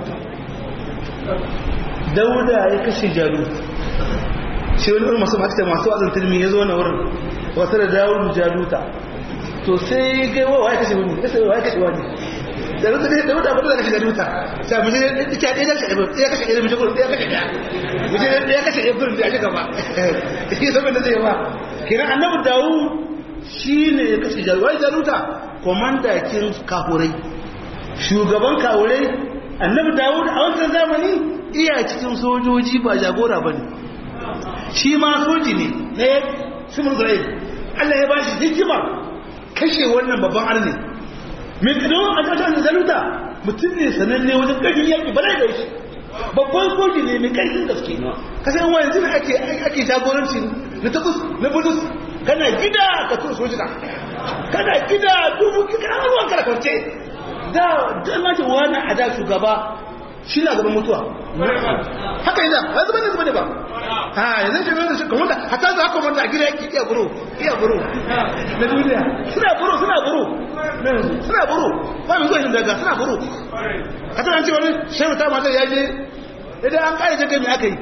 dauda ya kashe jalut shi wani irin masu makita masu wazin tilmi ya zo na wurin wata da dawud jaluta to sai ga wa ya kashe wani ya sai wa ya kashe wani jaluta ne dauda ba da kashe jaluta sai mu je ya ɗaya ya kashe ɗaya ya kashe ɗaya mu je gurin ɗaya kashe ɗaya mu je ɗaya kashe ɗaya gurin da ya shiga ba shi saboda da zai ba kenan annabi dawud shi ne ya kashe jaluta wai jaluta komandakin kafurai shugaban kawurai annabi dawud a wancan zamani iya cikin sojoji ba jagora ba ne shi ma soji ne na ya simon zai allah ya ba shi hikima kashe wannan babban arni mai kadon a ƙasar zaluta mutum ne sananne wajen ƙarfin yaƙi ba da shi babban soji ne mai ƙarfin gaske kasar yan wayan zina ake jagoranci na takus na budus kana gida ka tun sojina kana gida dubu kana ruwan karakwance da dan nace wani a da shugaba shi na gaban mutuwa haka yana ba zuba ne zuba ne ba ha yanzu shi ne shi kuma da hatta za ka manta a gida yake iya buru iya buru na duniya suna buru suna buru suna buru ba mu zuwa daga suna buru hatta an ce wani shehu ta mata ya je idan an kare jirgin me aka yi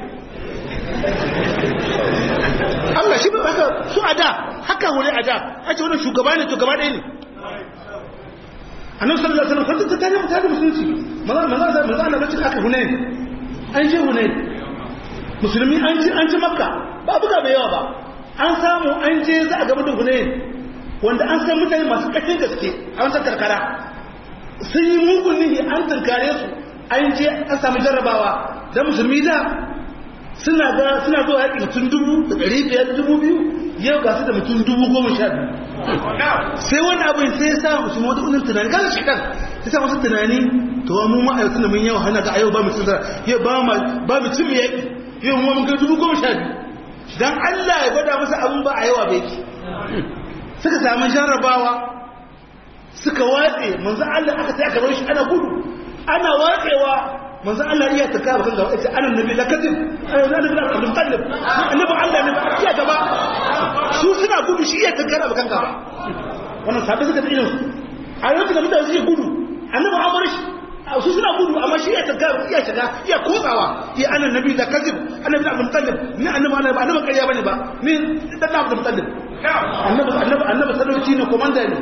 Allah shi ba haka su a da haka wuri a da ake wani shugaba ne to gaba ɗaya ne annabi sallallahu alaihi wasallam kwanta tare mutane musulunci maza maza maza na lokacin aka hunain an je hunain musulmi an ji an ji makka ba buga bai yawa ba an samu an je za a gaba da hunain wanda an san mutane masu ƙarfin gaske a wancan karkara sun yi mugun nihi an tunkare su an je an samu jarrabawa da musulmi da suna ga suna zuwa yaƙi mutum dubu da ɗari biyar dubu biyu yau ga su da mutum dubu goma sha biyu sai wani abin sai ya sa musu wata unin tunani kan shi kan sai sa wasu tunani to mu ma ayyukan da mun yawa hana ga yau ba mu tsara yau ba mu ba mu cin yaƙi yau mu mun ga dubu goma sha biyu dan Allah ya gwada musu abin ba a yawa bai ki suka samu jarrabawa suka watse manzo Allah aka sai aka bar shi ana gudu ana watsewa manzo Allah iya ta kawo kan gaba yace anan nabi lakatin anan nabi da Abdul Muttalib annabi Allah ne iya gaba su suna gudu shi iya kankara kan gaba wannan sabi suka da irin a yau da mutane suke gudu annabi Amr shi su suna gudu amma shi iya kankara iya shiga iya kotsawa iya anan nabi da kazib annabi da Abdul Muttalib ni annabi Allah ba annabi ƙarya bane ba ni dan Abdul Muttalib annabi annabi annabi sadauki ne komanda ne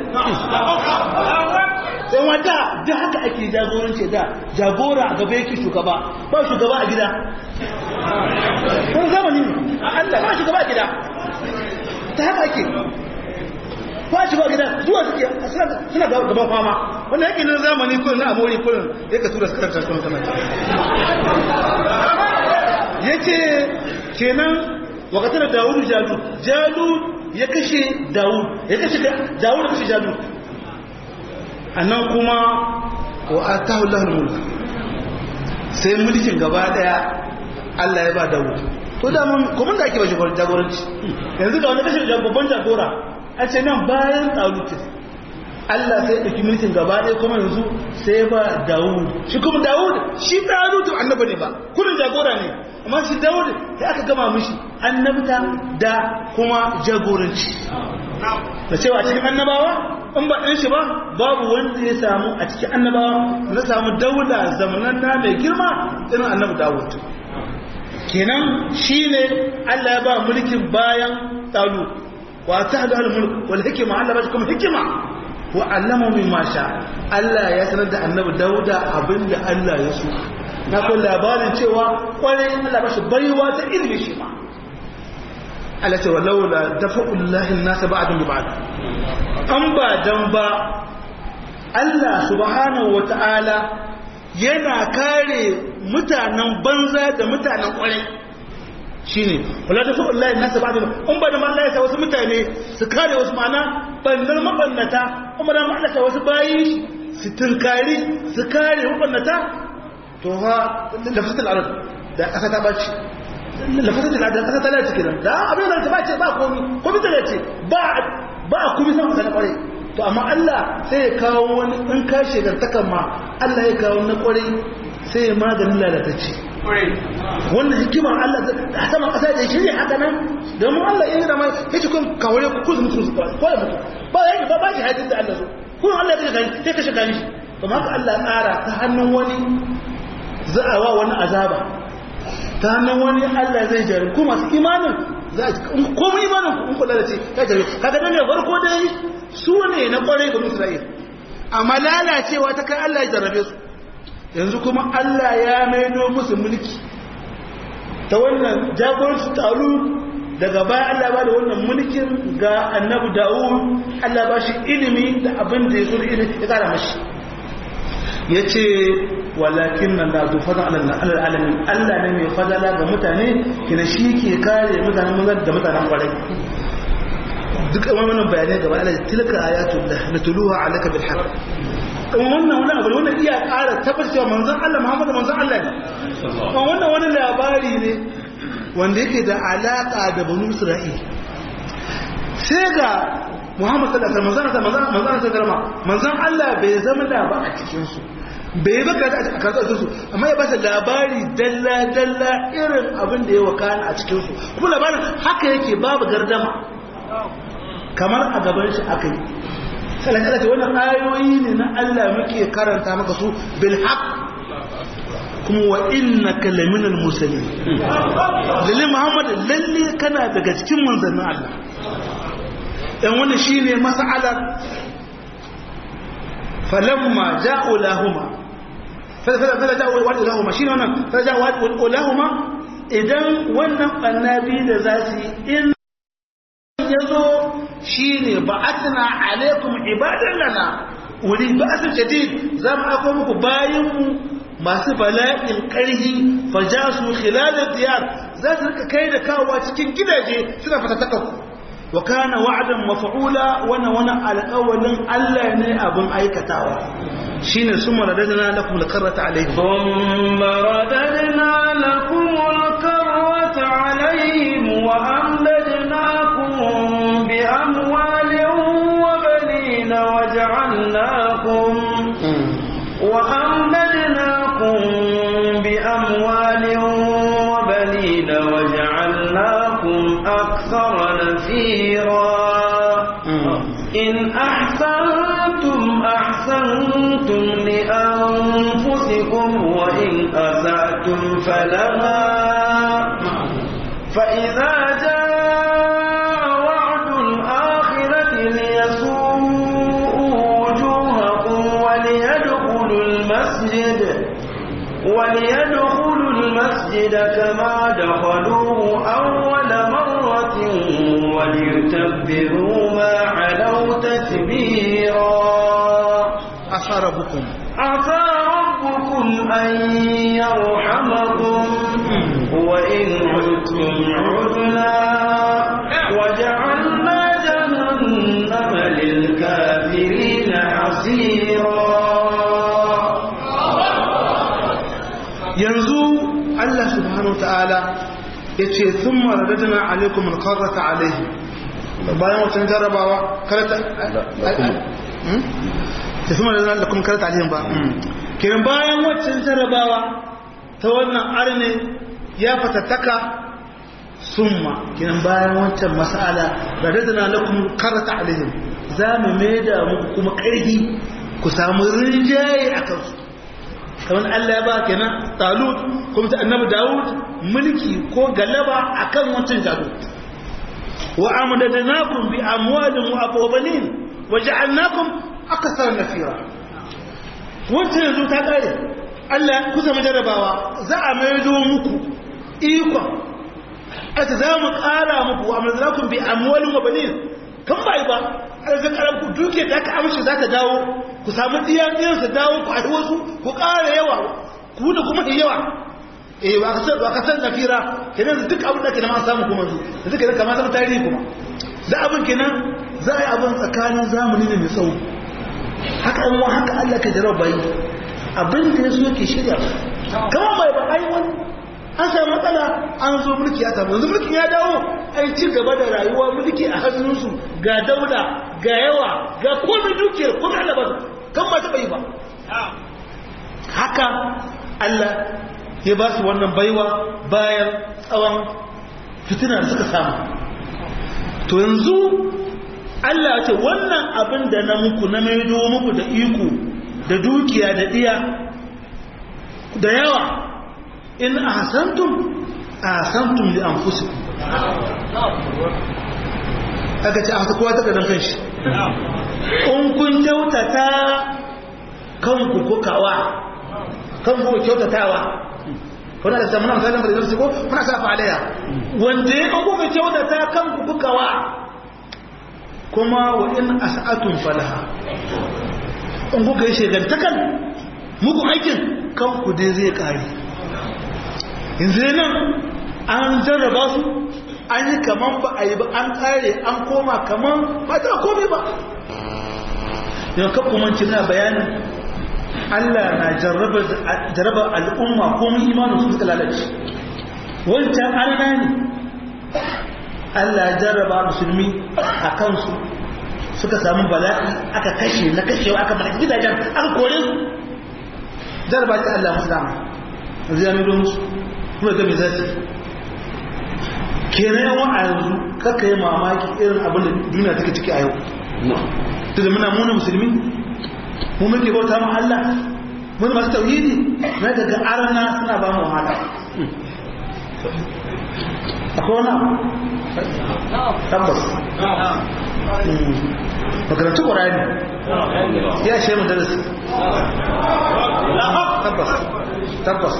sai wata da haka ake jagoranci da jagora a gaba yake shugaba ba shugaba a gida kun zamani Allah ba shugaba a gida ta haka ake ba shugaba a gida zuwa suke suna gaban fama wanda yake nan zamani kullum na amori kullum ya ka tura sukarar tattalin sama ya ce kenan wakatar da dawudu jalu jalu ya kashe dawud ya kashe dawud ya kashe jalu annan kuma wa atahu lahul mulk sai mulkin gaba daya Allah ya ba Dawud to da mun kuma da ake ba shi jagoranci yanzu ga wani kashin babban jagora a ce nan bayan Talut Allah sai dauki mulkin gaba daya kuma yanzu sai ba Dawud shi kuma Dawud shi Talut annabi ne ba kullun jagora ne amma shi Dawud sai aka gama mishi annabta da kuma jagoranci da cewa cikin annabawa in ba ɗan shi ba babu wanda ya samu a cikin annabawa na samu daula zamanan na mai girma irin annabi dawud kenan shi ne allah ya ba mulkin bayan talu wa ta hada mulk wal hikima allah ba shi kuma hikima wa allama min masha allah ya sanar da annabi dauda abinda allah ya so na kun labarin cewa kwarai allah ba shi baiwa ta ilmi shi ma Allah ce walaula dafa'ullahi nasa ba'dun bi ba'd an ba dan ba Allah subhanahu wata'ala yana kare mutanen banza da mutanen kwarai shine wala dafa'ullahi nasa ba'dun an ba da Allah ya sa wasu mutane su kare wasu mana bannar mabannata kuma da Allah ya wasu bayi su tunkari su kare mabannata to ha lafzatul arab da kasa ta bace lafasar da ladar ƙasa talar cikin da abin da ba ce ba komi komi da ce ba a komi san kusa na ƙwarai to amma Allah sai ya kawo wani in ka shegartakan ma Allah ya kawo na ƙwarai sai ya maganin lalatacce wannan hikimar Allah a saman ƙasa da shirya haka nan domin Allah ya yi da mai ya ce kun kawai ku kuzu mutu ko ya mutu ba ya yi ba ba shi hadin da Allah so kun Allah ya kashe gani sai kashe gani kamar ka Allah tsara ta hannun wani za a wa wani azaba ta hannun wani Allah zai jari kuma masu imanin za a komai imanin kun kula da ce ya jari kaga dan ne farko dai su ne na kwarai ga Isra'il amma lalacewa ta kai Allah ya jarrabe su yanzu kuma Allah ya maido musu mulki ta wannan jagoranci taru daga baya Allah ba da wannan mulkin ga annabi Dawud Allah ba shi ilimi da abin da ya zo da ilimi ya kara mashi ya ce walakin nan da zo fadon alalamin Allah ne mai fadala ga mutane kina shi ke kare mutanen manzan da mutanen kwarai duk wannan bayanai gaba Allah tilka ayatullah natuluha alaka bil haqq wannan wani abu wannan iya ƙara tabbacewa manzon Allah Muhammadu manzon Allah ne wannan wani labari ne wanda yake da alaƙa da banu Isra'il sai ga Muhammad sallallahu alaihi wasallam manzon manzon sallallahu manzon Allah bai zama da ba a cikin su bai ba ka a karatu su amma ya ba ta labari dalla dalla irin abin da ya wakana a cikin su kuma labarin haka yake babu gardama kamar a gaban shi aka yi salakala ce wannan ayoyi ne na Allah muke karanta maka su bil haq kuma wa innaka laminal mursalin lalle Muhammad lalle kana daga cikin manzannin Allah dan wannan shine mas'alar falamma ja'u lahuma fala ja'u wa lahuma shine wannan fala ja'u wa lahuma idan wannan annabi da zasu in yazo shine ba'athna alaikum ibadan lana wuri ba'athun jadid zamu ako muku bayin mu masu bala'in karhi fajasu khilal diyar za su rika kai da kawowa cikin gidaje suna fatataka ku wa kana wa'dan maf'ula wana wana alqawlin Allah ne abun aikatawa shine summa radadna lakum alqarrata alayhi thumma radadna lakum alqarrata alayhim wa amladnakum bi amwalin wa banin waja'alnakum wa amladnakum bi amwalin wa banin waja'alnakum akthara nafira in ahsantum ahsantum li anfusikum wa in asa'tum falaha فإذا جاء وعد الآخرة ليسوءوا وجوهكم وليدخلوا المسجد وليدخلوا المسجد كما دخلوه أول مرة وليتبروا ما علوا تتبيرا عسى ربكم عسى ربكم أن يرحمكم وإن عدتم عدنا وجعلنا جهنم للكافرين حصيرا yanzu Allah subhanahu wa ta'ala ya ce sun maradadina alaikum alkarrata alaihi bayan watan jarabawa karata ta fi maradadina da kuma karata alaihim ba kiran bayan watan jarabawa ta wannan arne ya fatattaka summa kiran bayan wancan mas'ala radadina lakum karata alaihim za mu maida muku kuma ƙarfi ku samu rinjaye a kansu kamar Allah ya ba kenan Talut kuma ta annabi Dawud mulki ko galaba akan wancan Jalut wa amdadnakum bi amwalin wa abwanin wa ja'alnakum akthar nafira wancan yanzu ta kare Allah ku zama jarabawa za a maido muku ikon ata za mu kara muku wa amdadnakum bi amwalin wa banin kan bai ba arzin karan ku duke da aka amshi za ta dawo ku samu diyan diyan su dawo ku haɗu wasu ku ƙara yawa ku da kuma yawa eh ba ka san ba ka san nafira kenan duk abin da ke ma samu kuma su da duka da kamar zama tarihi kuma da abin kenan za a yi abin tsakanin zamani ne mai tsawo haka an wa haka Allah ka jarar bayi abin da ya so ke shirya kamar bai ba ai wani an samu matsala an zo mulki ya samu yanzu mulkin ya dawo an ci gaba da rayuwa mulki a hannunsu ga daula ga yawa ga komai dukiyar komai Allah ba kan ba taɓa yi ba haka Allah ya ba su wannan baiwa bayan tsawon fitina da suka samu to yanzu Allah ya ce wannan abin da na muku na maido muku da iko da dukiya da diya da yawa in ahsantum ahsantum li anfusikum aka ce a kowa ta kadan kanshi in kun kyautata kanku kukawa kanku kyautatawa kuna da zamanin misalin da zai ko kuna sa falaya wanda ya kuka kyautata kanku kukawa kuma wa in as'atun falaha in kuka yi shegantakan muku aikin kanku dai zai kare yanzu nan an jarraba su an yi kaman ba a yi ba an kare an koma kaman ba ta komai ba yau kakkumanci na bayanin Allah na jarraba al'umma ko mun imanin su suka lalace wancan arna ne Allah ya jarraba musulmi a kansu suka samu bala'i aka kashe na kashewa aka mana gidajen aka kore su jarraba ta Allah musu dama zai yami don su kuma ga mai zasu kenan yawan a yanzu kaka yi mamaki irin abin da duniya take ciki a yau da muna muna musulmi mu muke bauta mu Allah mun masu tauhidi na daga arna suna ba mu wahala akwai wani abu tabbas makarantu ƙwararri ya shi mu darasi tabbas tabbas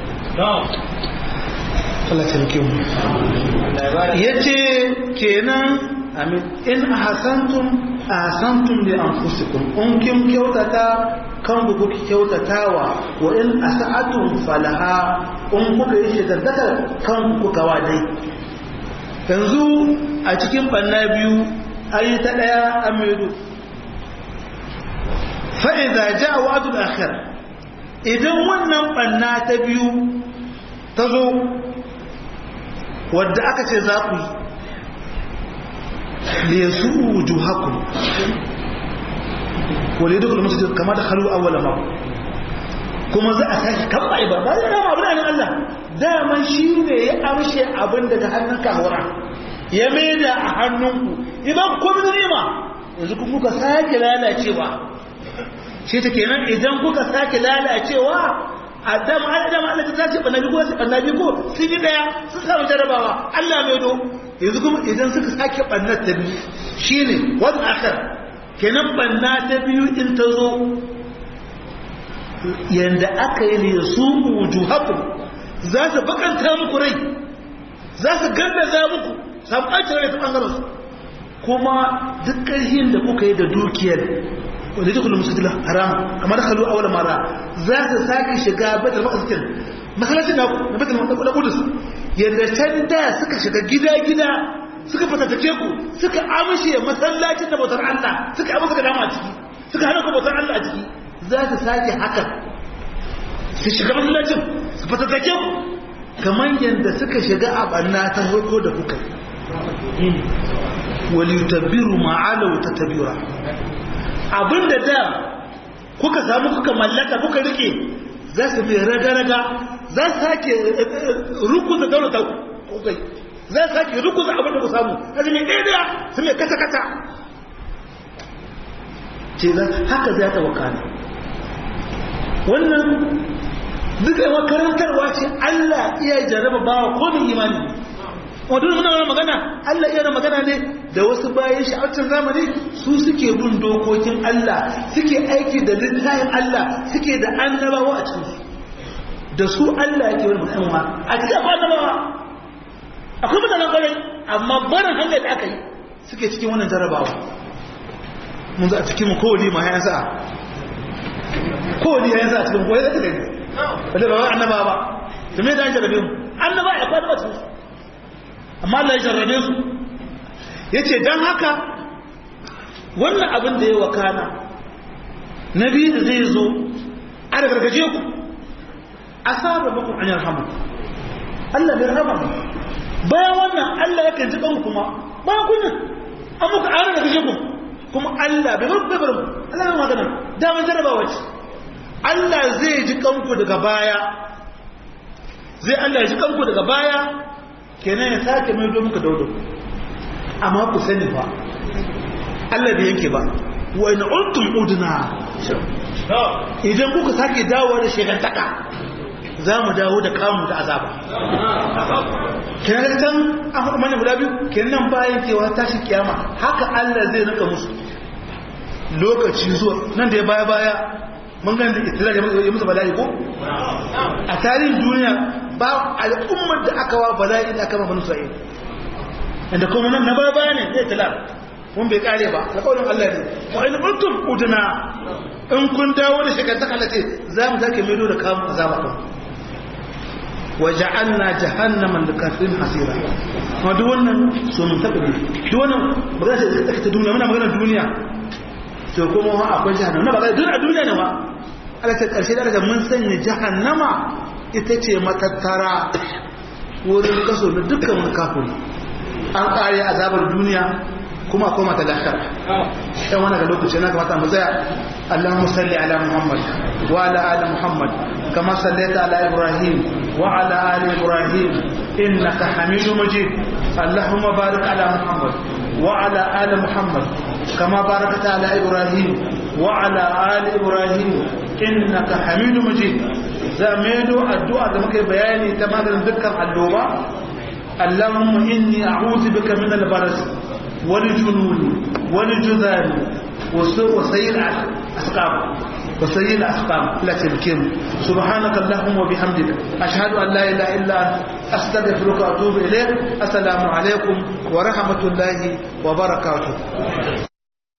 Allah ta rike mu ya ce kenan amin in hasantum ahsantum li anfusikum in kin kyautata kan ku kuke kyautatawa wa in asa'atum falaha in kuka yi shigardakar kan ku kawa dai yanzu a cikin banna biyu ayi ta daya amidu fa idza jaa wa'dul akhir idan wannan banna ta biyu ta zo wadda aka ce za ku yi liyasu wujuhakum wale duk da musu kama da halu awwala ma kuma za a tashi kan bai ba ba da abu da Allah daman shi ne ya amshe abin daga hannun kahura ya maida a hannunku idan ku komai ni'ima yanzu kun kuka sake lalacewa shi ta kenan idan kuka sake lalacewa adam adam Allah ta tashi annabi ko sai annabi ko sun yi daya sun samu jarabawa Allah mai do yanzu kuma idan suka sake bannar ta biyu shine wal akhir kenan banna ta biyu in ta zo yanda aka yi ne su wujuhakum za su bakanta muku rai za su gandaza muku samu ɓacin rai ta ɓangaren su kuma duk ƙarfin da kuka yi da dukiyar wanda duk musu haram kamar da kalu awal mara za su sake shiga batul maqdis masallacin da na batul maqdis yadda can da suka shiga gida gida suka fatattake ku suka amshe masallacin da bautar Allah suka amsa ga dama a ciki suka hana ku bautar Allah a ciki za su sake haka su shiga masallacin su fatattake ku kamar yadda suka shiga a banna ta farko da kuka walitabbiru ma'alau ta tabira abinda da kuka samu kuka mallaka kuka rike za su mai raga-raga za su sake rukuza daulata kukai za su sake rukuza abinda ku samu za su mai ɗaya su mai kata-kata ce za haka za ta wakana wannan duka makarantarwa ce Allah iya jaraba bawa komin imani wadda muna wani magana Allah iya magana ne da wasu bayan sha'arcin zamani su suke bin dokokin Allah suke aiki da littafin Allah suke da annabawa a cikin da su Allah yake wani musamma a cikin akwai annabawa akwai mutanen kwarai amma barin hanyar da aka yi suke cikin wannan jarabawa mun za a cikin mu kowali ma ya sa kowali ya sa a cikin kowali zai gani wadda ba wani annaba ba da me da an jarabe mu annaba ya kwana cikin su amma Allah ya jarrabe su ya ce don haka wannan abin da ya wakana na biyu da zai zo a da gargaje ku a saba bakon an yarhamu Allah bai rahama mu bayan wannan Allah yakan ji ɗan kuma bayan kunya an muka an da gargaje ku kuma Allah bai bar bar mu Allah bai magana daman jarrabawa ce Allah zai ji kanku daga baya zai Allah ya ji kanku daga baya kenan ya sake mai muka daudo amma ku sani ba Allah da yanke ba wa in untum udna idan kuka sake dawo da shekantaka za mu dawo da kamun da azaba kenan can an faɗi mana guda biyu kenan bayan cewa tashi kiyama haka Allah zai rika musu lokaci zuwa nan da ya baya baya mun gani da itilar ya musu bala'i ko a tarihin duniya ba al'ummar da aka wa bala'i da aka mafi nusa'in inda kuma nan na baya baya ne zai tilar mun bai kare ba alƙawarin Allah ne wa in kuntum udna in kun dawo da shekantaka Allah ce za mu sake maido da kamun azaba kan waja'alna jahannama lil kafirin hasira kuma duk wannan so mun tabbata duk wannan magana ce ta duniya muna magana duniya to kuma akwai jahannama ba duk a duniya ne ma Allah ta karshe da mun sanya jahannama ita ce matattara wurin kaso da dukkan wani kafiri an kare azabar duniya kuma koma ta lahira dan wannan ga lokaci na kamata mu tsaya Allahumma salli ala Muhammad wa ala ali Muhammad kama sallaita ala Ibrahim wa ala ali Ibrahim innaka Hamidum Majid Allahumma barik ala Muhammad wa ala ali Muhammad kama barakta ala Ibrahim wa ala ali Ibrahim innaka Hamidum Majid zamedo addu'a da muke bayani ta maganin dukkan alloba Allahumma inni a'udhu bika min al-baras والجنون والجذام وسير الأسقام وسير الأسقام لا تبكين سبحانك اللهم وبحمدك أشهد أن لا إله إلا أنت أستغفرك وأتوب إليك السلام عليكم ورحمة الله وبركاته